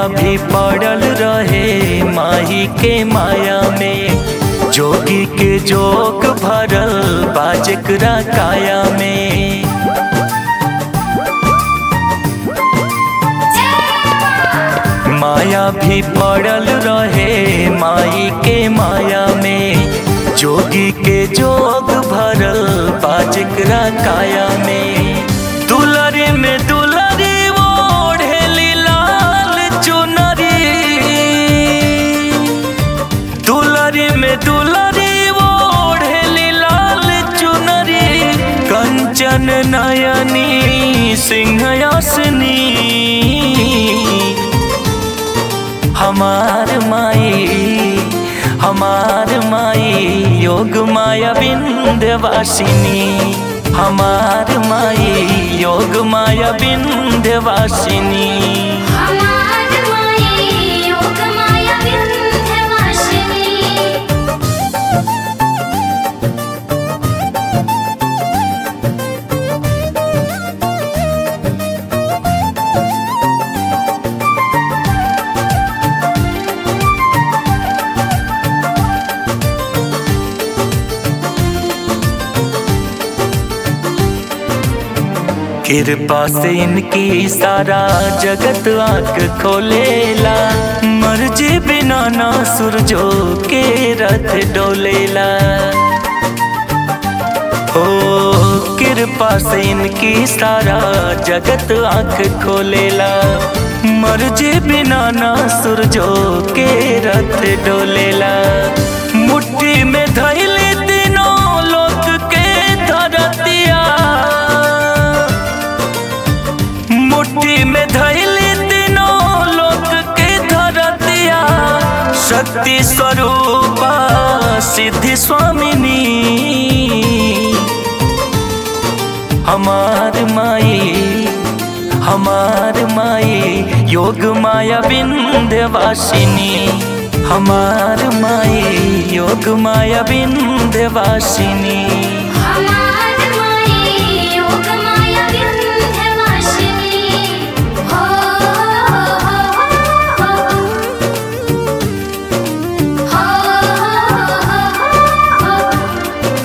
भी पड़ल रहे माही के माया में जोगी के जोग भरल बाजकरा काया में माया भी पड़ल रहे माई के माया में जोगी के जोग भरल बाजकरा काया में दुलरी में दुलरी ओढ़ेली लाल चुनरी दुलरी में दुलरी ओढ़ेली लाल चुनरी कंचन नयनी सिंहयासनी हमार माई हमार माई योग माया विंध्यवासिनी हमार माई योग माया विंध्यवासिनी हमार माई योग माया विंध्यवासिनी कृपा से इनकी सारा जगत आंख खोलेला मर्जी बिना ना सूरजो के रथ डोलेला ओ कृपा से इनकी सारा जगत आंख खोलेला मर्जी बिना ना सूरजो के रथ डोलेला मुट्ठी में धैले तीनों लोक के धरतिया मुट्ठी में धैले तीनों लोक के धरतिया शक्ति स्वरूपा सिद्धि स्वामिनी हमार माई हमार माई योग माया विंध्यवासिनी हमार माई योग माया विंध्यवासिनी हमार माई योग माया विंध्यवासिनी हो हो हो हो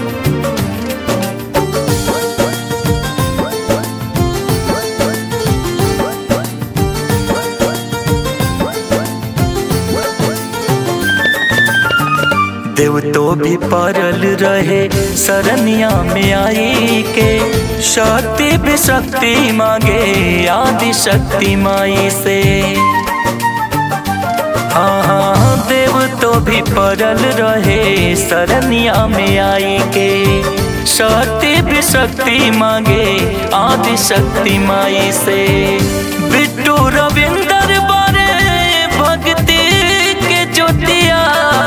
देव तो भी परल रहे सरनिया में आई के शक्ति भी शक्ति मांगे आदि शक्ति माई से हाँ हाँ देव तो भी परल रहे सरनिया में आई के शक्ति भी शक्ति मांगे आदि शक्ति माई से बिट्टू रविंदर बारे भक्ति के ज्योतिया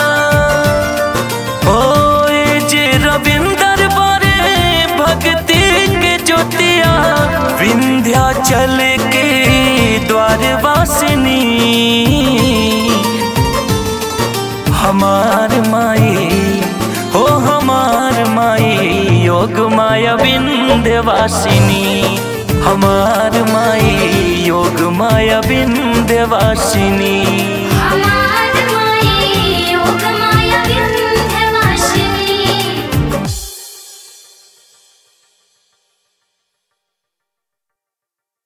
ओए जे रविंदर बारे भक्ति के ज्योतिया विंध्याचल के द्वार वासिनी हमार माई हो हमार माई योग माया विंध्यवासिनी हमार माई योग माया विंध्यवासिनी